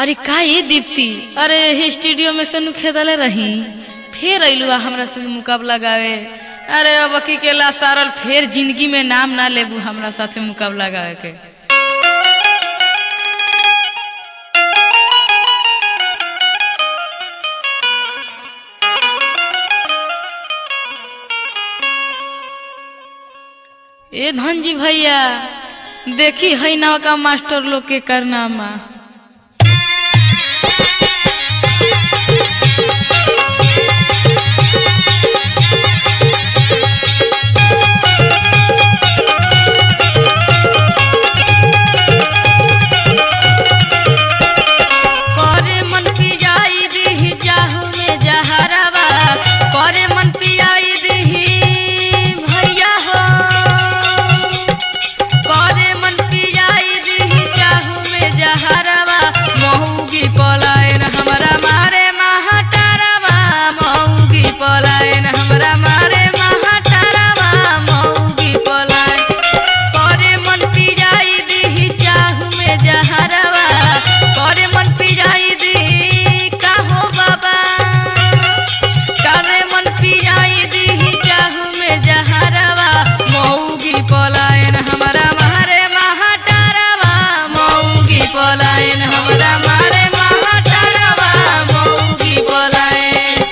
अरे का ये दीप्ति अरे हे स्टूडियो में से नु खेदले रही फिर अइलू आ हमरा संग मुकाबला गावे अरे अब की के ला सारल फिर जिंदगी में नाम ना लेबू हमरा साथे मुकाबला गावे के ए धनजी भैया देखी है ना का मास्टर लोग के करनामा करे मन पियाई दिही जाहू में जहरवा करे मन पियाई दिही भैया हो करे मन पियाई दिही जाहू में जहरवा महूगी पलायन हमरा मारे महाटारवा महूगी पलायन हमरा मारे महाटारवा महूगी पलायन करे मन पियाई दिही चाहू में जहरवा करे मन पियाई दी का हो बाबा करे मन पियाई दिही चाहू में जहरवा मऊगी पलायन हमरा मारे महाटारवा मऊगी पलायन हमरा मारे महाटारवा मऊगी पलायन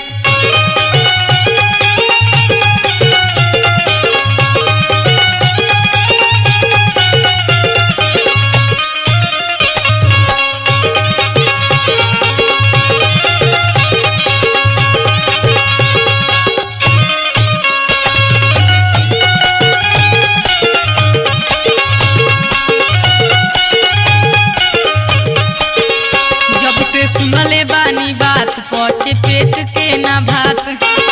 जब से सुनले बानी बात पचे पेट के ना भात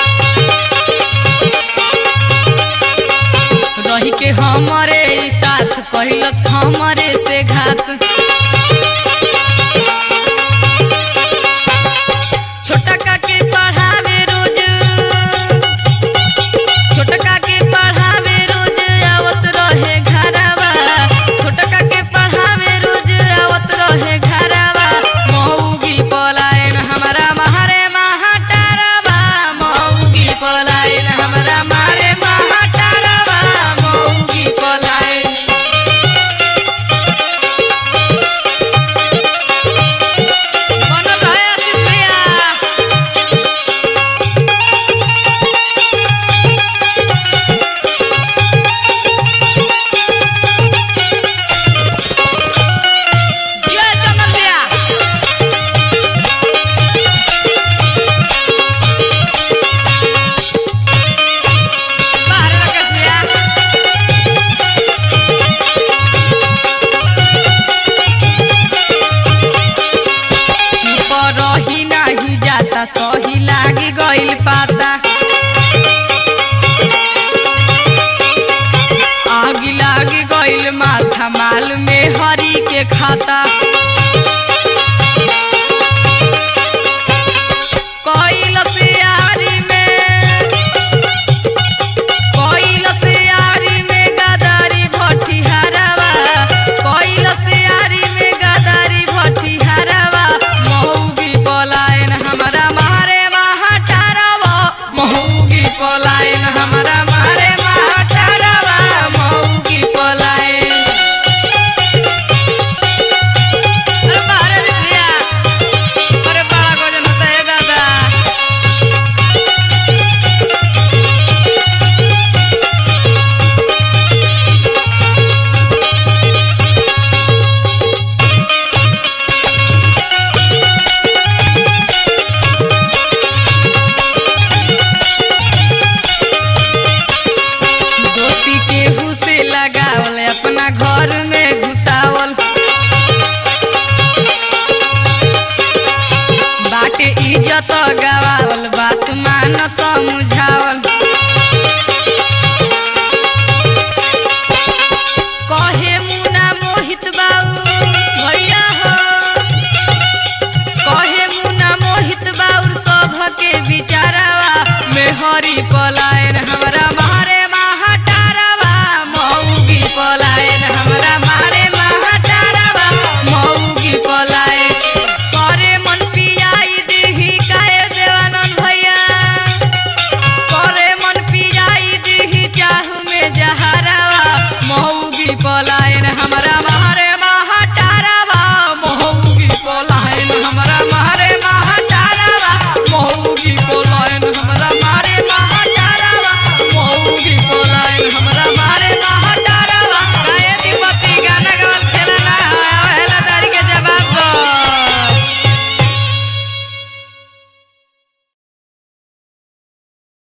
रही के हमरे ई साथ कहलस हमरे से घात छोटका के पढ़ावे रोज छोटका के पढ़ावे रोज आवत रहे घरवा छोटका के पढ़ावे रोज आवत रहे घरवा मऊगी पलायन हमरा मारे महाटारवा मऊगी पलायन हमरा मारे महाटारवा मऊगी पलायन बनल रहे आशीष भैया जय चंदन भैया बाहर राकेश भैया चुप रही नाही जाता सही लागी गइल पाता आगी लागी गइल माथा माल में हरी के खाता